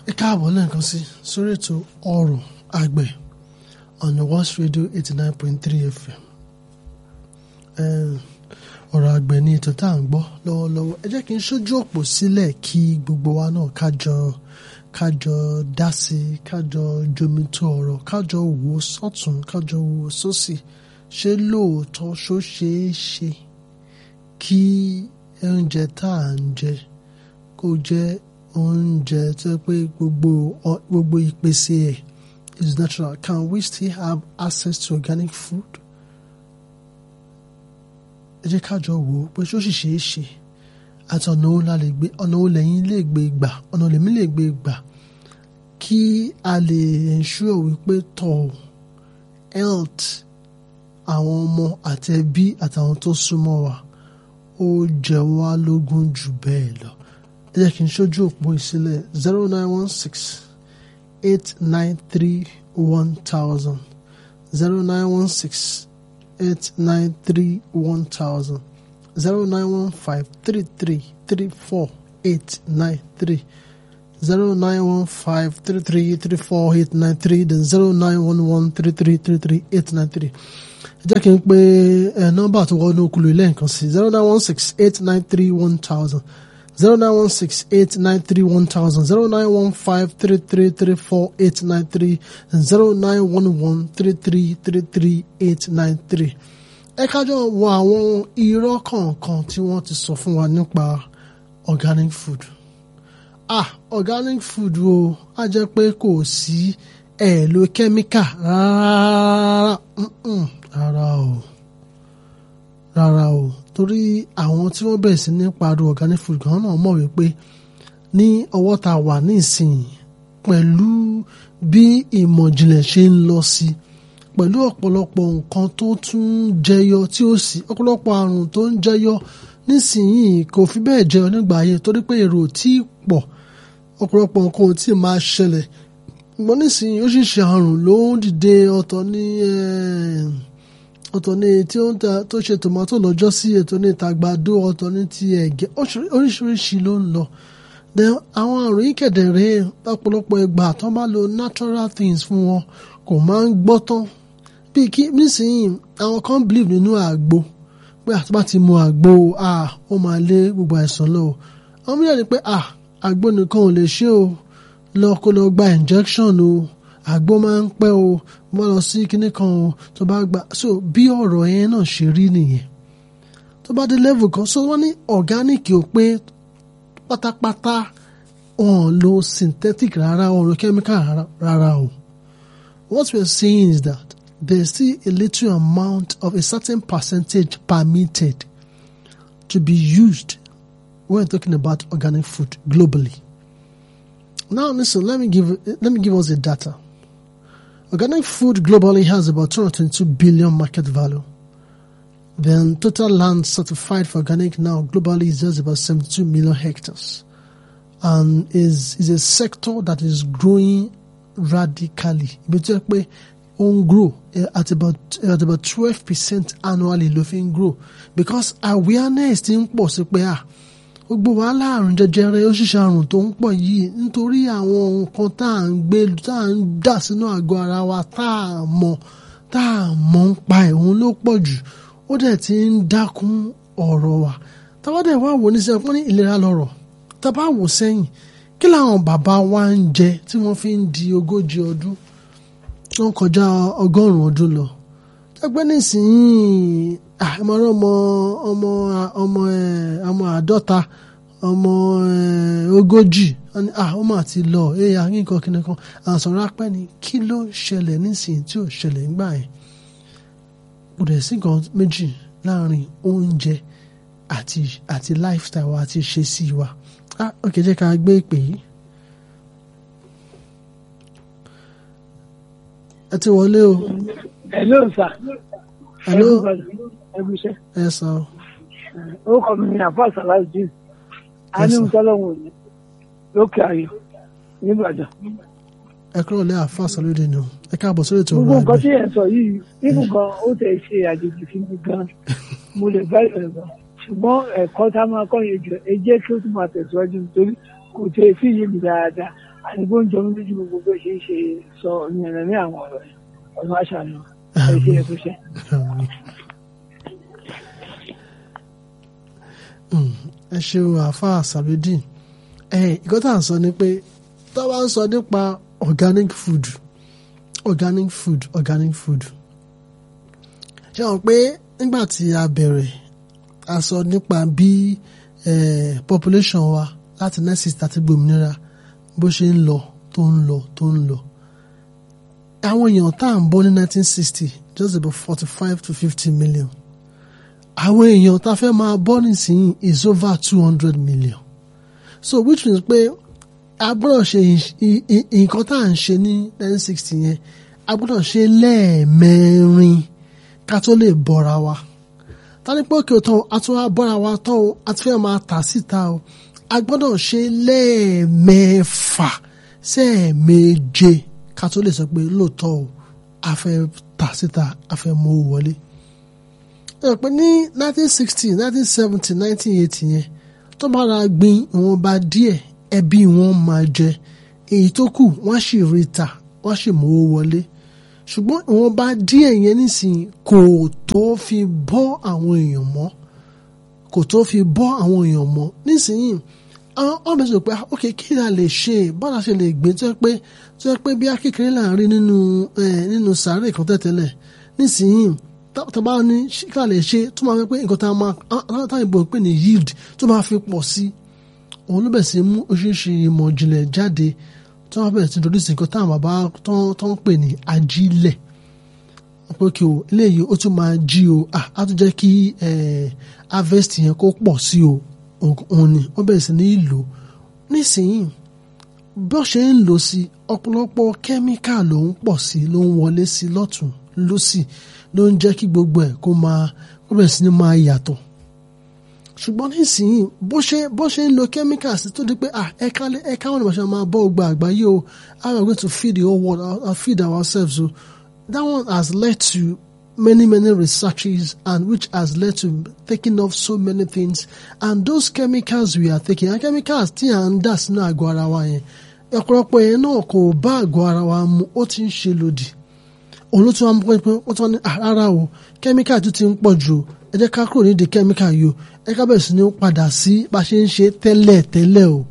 ẹ káàbọ̀ lẹ́ẹ̀kan sí sórí ètò ọ̀rọ̀ àgbẹ̀ on the West Radio eighty nine point three FM ọ̀rọ̀ àgbẹ̀ ni ètò tá à ń gbọ́ lọ́wọ́lọ́wọ́ ẹ jẹ́ kí n ṣojú òpó sílẹ̀ kí gbogbo wa náà kájọ kájọ dá sí i kájọ jomitó ọ̀rọ̀ kájọ wò ó sọ́tún kájọ wò ó sósì ṣé lóòótọ́ ṣó ṣeé ṣe kí oúnjẹ tá à ń jẹ kó jẹ́ oúnjẹ tó yẹ pé gbogbo gbogbo ìpèsè ẹ̀ is natural can we still have access to organic food? ẹ jẹ́ ká jọ wò ó pé ṣó sì ṣeé ṣe àti ọ̀nà wo la lè gbé ọ̀nà wo lẹ́yìn lè gbé gbà ọ̀nà lèmi lè gbé gbà kí a lè ensure wípé tọ̀ health àwọn ọmọ àti ẹbí àtàwọn tó súnmọ́ wa ó jẹ wá lógún jù bẹ́ẹ̀ lọ ẹ jẹ́ kí n ṣojú òpó ìsílẹ̀ zero nine one six eight nine three one thousand zero nine one six eight nine three one thousand zero nine one five three three three four eight nine three zero nine one five three three three four eight nine three then zero nine one one three three three three eight nine three ẹ jẹ́ kí n pe ẹ nọ́mbà tó wọnú okùnlù ilé nǹkan sí zero nine one six eight nine three one thousand zero nine one six eight nine three one thousand zero nine one five three three three four eight nine three and zero nine one one three three three three eight nine three. ẹ kájọ wo àwọn irọ́ kọ̀ọ̀kan tí wọ́n ti sọ fún wa nípa organic food. ah organic food o á jẹ́ pé kò sí ẹ̀ lo kẹ́míkà rárá rárá o rárá o torí àwọn tí wọ́n bẹ̀rẹ̀ sí ní pariwo organic food gan náà mọ̀ wípé ní ọwọ́ tá a wà ní ìsìn pẹ̀lú bí ìmọ̀ ìjìnlẹ̀ ṣe ń lọ sí pẹ̀lú ọ̀pọ̀lọpọ̀ nǹkan tó tún jẹyọ tí ó sì ọ̀pọ̀lọpọ̀ àrùn tó ń jẹyọ nísìnyìí kò fi bẹ́ẹ̀ jẹyọ nígbà ayé torí pé èrò tí pọ̀ ọ̀pọ̀lọpọ̀ nǹkan ò tí ì máa ṣẹlẹ̀ ṣùgbọ́n nísìnyìí ó sì ṣe àrùn ló ń dìde ọ̀tọ̀ ní ọ̀tọ̀ ní tí ó ń ta tó ṣe tòmátò lọ́jọ́ sí ètò ní ìtagbàdo ọ̀tọ̀ ní ti ẹ̀gẹ́ oríṣiríṣi ló ń lọ. then àwọn àrùn yìí kẹ̀dẹ̀rẹ́ ọ̀pọ̀lọpọ̀ ìgbà tó bá lo natural things fún wọn kò máa ń gbọ́ tán bíi kí nísìnyí àwọn kan believe nínú àgbo pé àti bá ti mu àgbo ó máa lé gbogbo àìsàn lọ àwọn mìíràn ni pé àgbo nìkan ò lè ṣe o lọ kó lọ gba injection o àgbo máa ń pẹ́ o wọ́n lọ sí kinní kan o tó bá gba so bí ọ̀rọ̀ yẹn náà ṣe rí nìyẹn tó bá dé level kan so wọ́n ní organic ò pé pátápátá wọn lo synthetic rárá wọn lo chemical rárá o what we are saying is that there is still a little amount of a certain percentage permitted to be used when we're talking about organic food globally. Now, listen, let me give let me give us the data. Organic food globally has about 222 billion market value. Then total land certified for organic now globally is just about 72 million hectares. And is is a sector that is growing radically. Ibi on grow at about at about 12% annually ló grow because awareness ti ń pọ̀ sí pé ah gbogbo wàhálà àrùn jẹjẹrẹ ó ṣiṣẹ́ àrùn tó ń pọ̀ yìí nítorí àwọn nǹkan tá à ń gbé tá à ń dà sínú àgọ́ ara wa tá à mọ̀ tá à mọ̀ ń pa ẹ̀hún ló pọ̀ jù ó dẹ̀ ti ń dákún ọ̀rọ̀ wa táwa dẹ̀ wá wò ní sẹ́yìn pọ́n ní ìlera lọ́rọ̀ tábà wò sẹ́yìn kí làwọn bàbá wa ń jẹ tí wọ́n fi ń di ogójì ọdún wọ́n kọjá ọgọ́rùn-ún ọdún lọ ẹgbẹ́ nísìnyí àmọ́ràn ọmọ ọmọ ọmọ ọmọ àádọ́ta ọmọ ogójì ọmọ àti lọ ẹ̀yà nǹkan kìnìún kan àsọ̀rọ̀ apẹ́ ni kí ló ṣẹlẹ̀ nísìnyí tí ò ṣẹlẹ̀ nígbà yẹn kò dẹ̀ sí nǹkan méjì láàrin oúnjẹ àti àti lifestyle wa àti ìṣesí wa ó kè jẹ́ ká gbé ìpè yìí. ẹ ti wọlé o. hello sir. hello ẹgbẹ́sẹ̀. ẹ sọ. orúkọ mi ni àfa sàlájì anímútọ́lọ́hún òní lókè ayọ̀ nìbàdàn. ẹ kúrò lé àfa sọlódì nù ẹ káàbọ̀ sórí ètò gbogbo ọ̀rọ̀ nǹkan tí àgbẹ̀. ẹ̀ ń sọ yìí nínú gan ó tẹ̀ ṣe àjèjì sí mi gan mo lè bá ìrẹ̀ gan ṣùgbọ́n ẹ̀kọ́ tá a máa kọ́ yẹn jù ẹ jẹ́ kí ó tún máa tẹ̀síwájú nítorí kò tẹ̀ sí yé mi dáadáa àdìgbò ń jọ mí lójú gbogbo bí ó ṣe ń ṣe sọ ìrìn ní àwọn ọ̀rọ̀ yẹn ọ̀nà àṣàlù ẹ̀ ṣe é tó ṣe. Mm, ẹ ṣeun àáfàá sàbídì ẹ ìkọ́ tá à ń sọ ni pé tá a bá ń sọ nípa organic food organic food organic food ṣé wọn pé nígbà tí a bẹ̀rẹ̀ a sọ nípa bí eh, population wa láti nurses àti gbòmìnira bó ṣe ń lọ tó ń lọ tó ń lọ àwọn èèyàn tá à ń bọ́ ní 1960 just about 45 to 50 million àwọn èèyàn tá a fẹ́ máa bọ́ nísìnyí is over two hundred million so which means pé a gbọ́dọ̀ ṣe nǹkan tá à ń ṣe ní nineteen sixty yẹn a gbọ́dọ̀ ṣe lẹ́ẹ̀mẹrin ká tó lè bọ́ra wa tani pé òkè tán a tún wá bọ́ra wa tán o a ti fẹ́ máa tà síta o a gbọ́dọ̀ ṣe lẹ́ẹ̀mẹfà sẹ́ẹ̀méje ká tó lè sọ pé lóòótọ́ o a fẹ́ tà síta a fẹ́ mú owó wọlé ẹ pé ní nineteen sixty nineteen seventy nineteen eighty yẹn tó bá ra gbin ìwọ̀nba díẹ̀ ẹbí wọn máa jẹ èyí tó kù wọ́n sì rí ta wọ́n sì mówó wọlé ṣùgbọ́n ìwọ̀nba díẹ̀ yẹn nísìnyí kò tó fi bọ́ àwọn èèyàn mọ́ kò tó fi bọ́ àwọn èèyàn mọ́ nísìnyí àwọn ọmọ sọ pé ok kí ni a lè ṣe bọ́lá ṣe lè gbé tó yẹ pé tó yẹ pé bí akékeré là ń rí nínú nínú sàárè kan tẹ̀tẹ̀lẹ̀ nísìnyí tàbá ní ká lè ṣe tó máa fi pé nǹkan tá a máa táwọn ìbò pè ní yield tó máa fi pọ̀ sí òun ló bẹ̀ sí mú oríṣiríṣi ìmọ̀ ìjìnlẹ̀ jáde tó máa bẹ̀rẹ̀ sí introduce nǹkan táwọn bàbá tó ń pè ní ajílẹ̀ pé kí o eléyìí ó tún máa jí o á tún jẹ́ kí harvest yẹn kó pọ̀ sí o òun ni wọ́n bẹ̀rẹ̀ sí ní lò nísìnyí bó ṣe ń lò sí ọ̀pọ̀lọpọ̀ kẹ́míkà ló ń pọ̀ sí ló ń wọlé sí lọ́tún lọ́sì ló ń jẹ́ kí gbogbo ẹ̀ kó máa kó bẹ̀rẹ̀ sí ní máa yàtọ̀ ṣùgbọ́n nísìnyí bó ṣe bó ṣe ń lo chemicals tó di pé ah ẹ̀ka ẹ̀ka wọn ni wọ́n ṣe máa bọ́ ọgbà àgbáyé o how are we going to feed the whole world or feed ourselves o that one has led to many many researches and which has led to taking off so many things and those chemicals we are taking and chemicals tí à ń dà sínú àgọ́ ara wa yẹn ọ̀pọ̀lọpọ̀ yẹn náà kò bá àgọ́ ara wa mu ó ti ń ṣe lòdì òun ló tún wá mú pé wọ́n tún wá ní rárá o kẹ́míkà tó ti ń pọ̀ jù ẹ jẹ́ ká kúrò nídìí kẹ́míkà yìí o ẹ ká bẹ̀rẹ̀ sí ní padà sí bá a ṣe ń ṣe tẹ́lẹ̀ tẹ́lẹ̀ o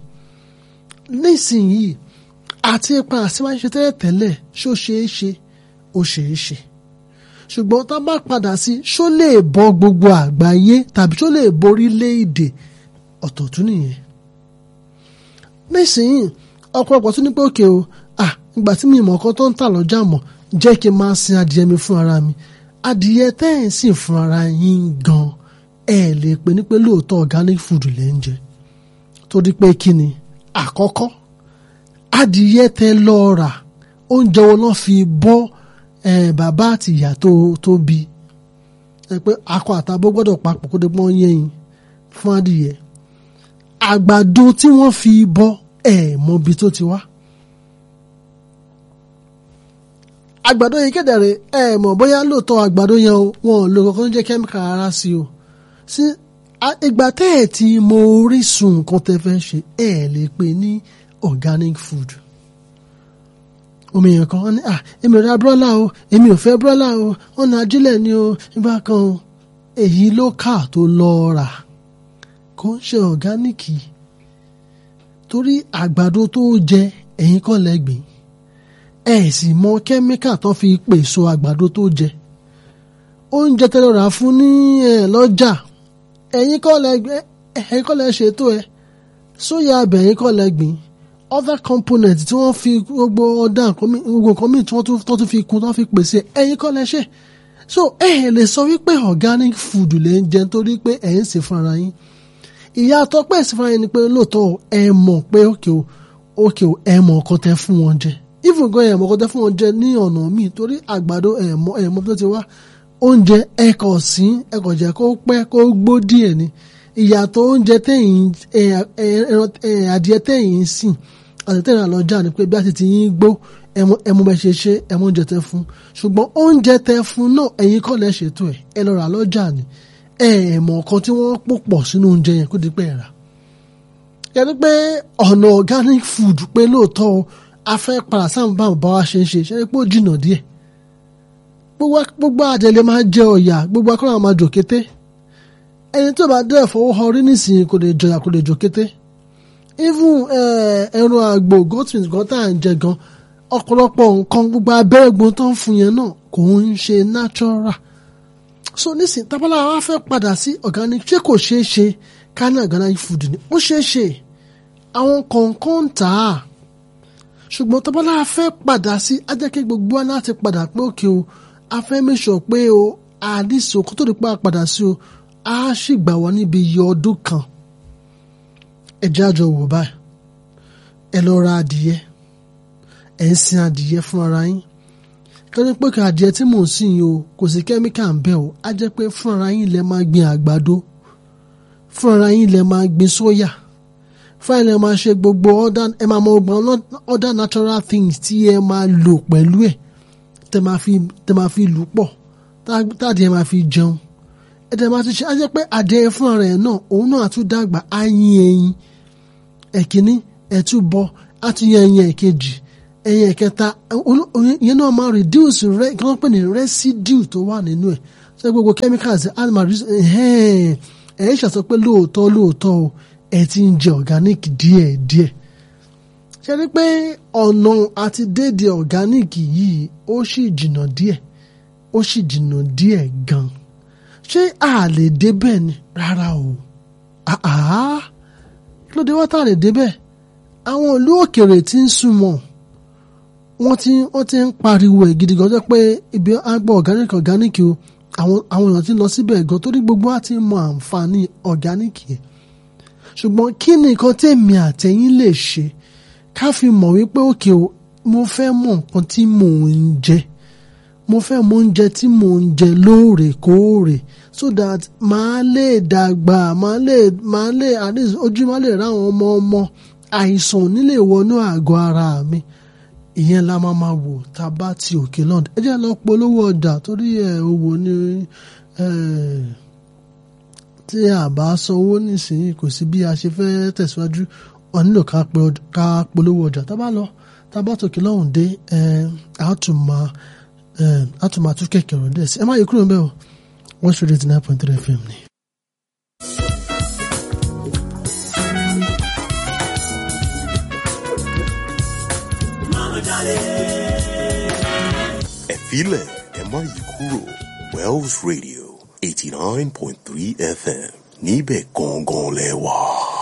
nísìnyìí àti ipa àti bá a ṣe tẹ́lẹ̀ tẹ́lẹ̀ ṣó ṣeé ṣe ó ṣeé ṣe ṣùgbọ́n tá a bá padà sí ṣó lè bọ́ gbogbo àgbáyé tàbí ṣó lè borílẹ̀-èdè ọ̀tọ̀ tún nìyẹn nísìnyìí ọ̀pọ̀lọpọ̀ tún ní pé òkè o ah ìgbà tí mi ìmọ̀ kan tó ń tà lọ́jà mọ̀ jẹ́ kí n máa sin adìyẹ mi fún ara mi adìyẹ tẹ́ ẹ̀ ń sìn fún ara yín gan ẹ lè pè ní pé lóòótọ́ organic food lè ń jẹ torí pé kí ni àkọ́kọ́ adìyẹ tẹ́ lọ rà oúnjẹ wo lọ́n fi bọ́ bàbá àti ìyá tó bí ẹ pé akọ àtàbó gbọ́dọ̀ papọ̀ kó dé pọ́n yẹ́yìn fún adìyẹ àgbàdo tí wọ́n fi bọ́ ẹ̀ mọ́bi tó ti wá. àgbàdo yìí kédèrè ẹ mọ̀ bóyá lóòótọ́ àgbàdo yẹn o wọn ò lo kankan jẹ́ kẹ́míkà rárá sí o sí ìgbà tẹ́ ẹ̀ tí mo orísun nǹkan tẹ́ fẹ́ ṣe ẹ̀ lè pè ní organic food omi yẹn kan ní à èmi ò ra brọ́là o èmi ò fẹ́ brọ́là o wọn ní ajílẹ̀ ni o ìgbà kan o èyí ló kà tó lọ rà kó ń ṣe ọ̀gáníìkì torí àgbàdo tó jẹ ẹ̀yin kọ́ lẹ́gbẹ̀ẹ́ ẹ sì mọ kẹ́míkà tó fi pèsò àgbàdo tó jẹ oúnjẹ tẹ́lẹ̀ rà fún ní ẹ lọ́jà ẹ̀yin kọ́ lẹ ẹ̀yin kọ́ lẹ ṣètò ẹ sóyà abẹ ẹ̀yin kọ́ lẹ gbìn other component tí wọ́n fi gbogbo ọ̀dà gbogbo nǹkan míì tí wọ́n tún fi kún tí wọ́n fi pèsè ẹ̀yin kọ́ lẹ ṣe so ẹ ẹ lè sọ wípé organic food lè ń jẹ nítorí pé ẹ̀ ń sè fúnra yín ìyàtọ̀ pé ẹ̀ sì fúnra yín ni pé lóòótọ́ ẹ mọ̀ pé òkè o òkè o ẹ mọ̀ nǹkan tẹ́ fún wọn jẹ even gan ẹ̀mọ́ kọ́tẹ́ fún wọn jẹ ní ọ̀nà míì torí àgbàdo ẹ̀mọ́ ẹ̀mọ́ tó ti wá oúnjẹ ẹ̀kọ́ sí ẹ̀kọ́ jẹ́ kó pẹ́ kó gbó díẹ̀ ni ìyàtọ̀ oúnjẹ tẹ̀yìn adìẹ tẹ̀yìn sìn àti tẹ̀yìn àlọ́jà ni pé bí a ti ti yín gbó ẹ̀mú bẹ́ẹ̀ ṣe ṣe ẹ̀mú oúnjẹ tẹ fún ṣùgbọ́n oúnjẹ tẹ fún náà ẹ̀yin kọ́ lẹ́ ṣètò ẹ̀ ẹ lọ rà lọ́jà ni ẹ̀ẹ̀mọ̀ kan tí wọ́n pò pọ̀ sínú oúnjẹ yẹn kó di pẹ́ rà yẹni pé ọ̀nà organic food pé lóòótọ́ o a fẹ́ padà sáwọn báwọn bá wa ṣe ń ṣe ṣe pé ó jìnnà díẹ̀ gbogbo gbogbo àjẹlẹ máa jẹ ọ̀yà gbogbo akọ́nà máa jò kété ẹni tó bá dẹ́ fọwọ́ họ rí nísìnyí kò lè jọyà kò lè jò kété even ẹran àgbò goat meat gan tá à ń jẹ gan ọ̀pọ̀lọpọ̀ nǹkan gbogbo abẹ́rẹ́ gbọ́n tó ń fún yẹn náà kò ń ṣe natural so nísìnyí tábàlà wa fẹ́ padà sí organic ṣé kò ṣeé ṣe ká ní organic food ni ó ṣeé ṣe àwọn kọ̀ọ̀kan ń tà á ṣùgbọ́n tábàlà fẹ́ padà sí ajẹ́kẹ́ gbogbo wa láti padà pé òkè o a fẹ́ mẹ́sọ̀ pé o àdìsí okó tó lè pa padà sí o a sì gbà wọ́n níbi iye ọdún kan ẹ jẹ́ àjọ wò báyìí ẹ lọ ra adìyẹ ẹ ń sin adìyẹ fún ara yín kọ́ni pé kí adìyẹ tí mò ń sìn yìí o kò sí kẹ́míkà ń bẹ̀ o á jẹ́ pé fún ara yín lẹ máa gbin àgbàdo fún ara yín lẹ máa gbin sóyà fún ara yín lẹ máa ṣe gbogbo other ẹ máa mọ gbọ́n other natural things tí ẹ máa lò pẹ̀lú ẹ̀ tẹ máa fi tẹ máa fi lù pọ̀ táàdìyẹ máa fi jẹun ẹ tẹ máa ti ṣe á jẹ́ pé adìyẹ fún ara ẹ̀ náà òun náà á tún dàgbà á yín ẹyin ẹ̀kíní ẹ̀túbọ á tún yẹ ẹyin ẹ̀kejì ẹyin ẹ̀kẹta ìyẹn náà máa reduce rẹ kí wọ́n pè ní residue tó wà nínú ẹ̀ ṣé gbogbo chemicals animal ẹ̀ ẹ̀ ṣàṣọ pé lóòótọ́ lóòótọ́ o ẹ̀ ti ń jẹ organic díẹ̀ díẹ̀ ṣe ni pé ọ̀nà àti déédéé organic yìí ó sì jìnnà díẹ̀ ó sì jìnnà díẹ̀ gan ṣé a lè débẹ̀ ni rárá o àá kí ló dé wá tá a lè débẹ̀ àwọn ìlú òkèèrè tí ń súnmọ́ wọ́n ti wọ́n ti ń pariwo ẹ̀ gidi gan jẹ́ pé ibi àgbọ̀ organic organic o àwọn àwọn èèyàn ti ń lọ síbẹ̀ gan torí gbogbo wa ti mọ àǹfààní organic yẹn ṣùgbọ́n kí ni nǹkan tèmi àtẹ̀yìn lè ṣe ká fi mọ̀ wípé òkè o mo fẹ́ mọ̀ nǹkan tí mò ń jẹ mo fẹ́ mọ̀ oúnjẹ tí mò ń jẹ lóòrèkóòrè so that màá lè dàgbà màá lè màá lè at least ojú màá lè ráwọn ọmọ ọmọ àìsàn ò ní lè wọnú àgọ́ ara mi ìyẹn la máa máa wò tá a bá ti òkè lọ́dọ̀ ẹ jẹ́ lọ polówó ọjà torí ẹ̀ owó ní tí a bá sanwó nísìnyí kò sí bí a ṣe fẹ́ tẹ̀síwájú wọn nílò ká polówó ọjà tá a bá lọ tá a bá tòkè lọ́hùn dé àtùmọ̀ àtùmọ̀ àtúnkẹ́ kẹrọ̀ dẹ̀ sí ẹ má yẹ kúrò ń bẹ́ẹ̀ o one hundred eighty nine point three fm ni. ẹ filẹ̀ ẹ má yí kúrò Wells Radio eighty nine point three FM níbẹ̀ gangan lẹ wà.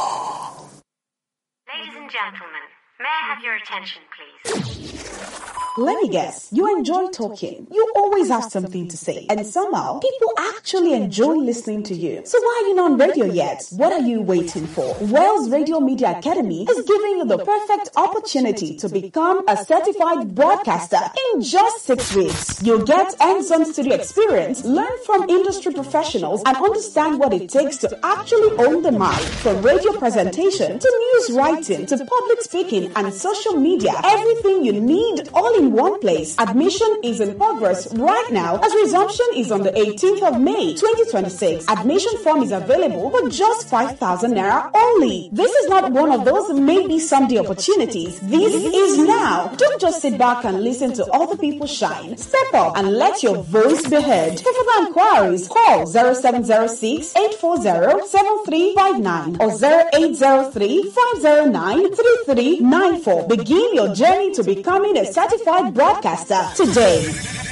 Ladies and gentlemen, may I have your attention, please? Let me guess, you enjoy talking. You always have something to say. And somehow, people actually enjoy listening to you. So why are you not on radio yet? What are you waiting for? Wells Radio Media Academy is giving you the perfect opportunity to become a certified broadcaster in just six weeks. You'll get hands-on studio experience, learn from industry professionals, and understand what it takes to actually own the mic. From radio presentation to news writing to public speaking and social media, everything you need all in one place. Admission is in progress right now as resumption is on the 18th of May 2026. Admission form is available for just 5,000 naira only. This is not one of those maybe someday opportunities. This is now. Don't just sit back and listen to other people shine. Step up and let your voice be heard. For further inquiries, call 0706 840 7359 or 0803 509 3394. Begin your journey to becoming a certified broadcaster today.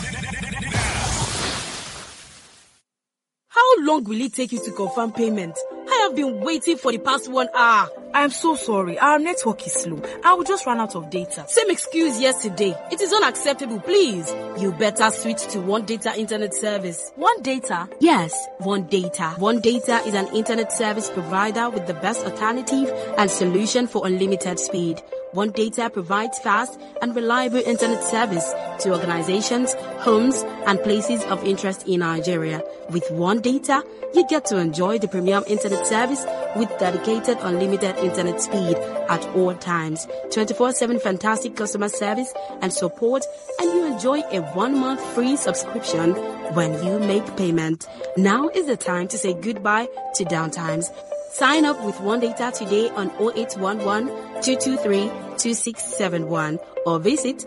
How long will it take you to confirm payment? I have been waiting for the past one hour. I'm so sorry. Our network is slow. I will just run out of data. Same excuse yesterday. It is unacceptable, please. You better switch to One Data Internet Service. One data? Yes, One Data. One Data is an internet service provider with the best alternative and solution for unlimited speed. One Data provides fast and reliable internet service to organizations, homes, and places of interest in Nigeria. With One Data, you get to enjoy the premium internet service with dedicated unlimited internet speed at all times, 24-7 fantastic customer service and support, and you enjoy a one-month free subscription when you make payment. Now is the time to say goodbye to downtimes. Sign up with One Data today on 0811 223 2671 or visit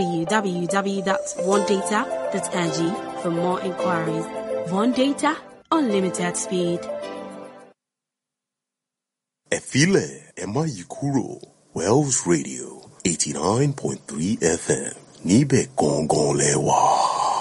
www.onedata.ng for more inquiries. One Data, unlimited speed. Ẹ filẹ̀ ẹ má yí kúrò Wells Radio eighty nine point three FM níbẹ̀ gangan lẹ wà.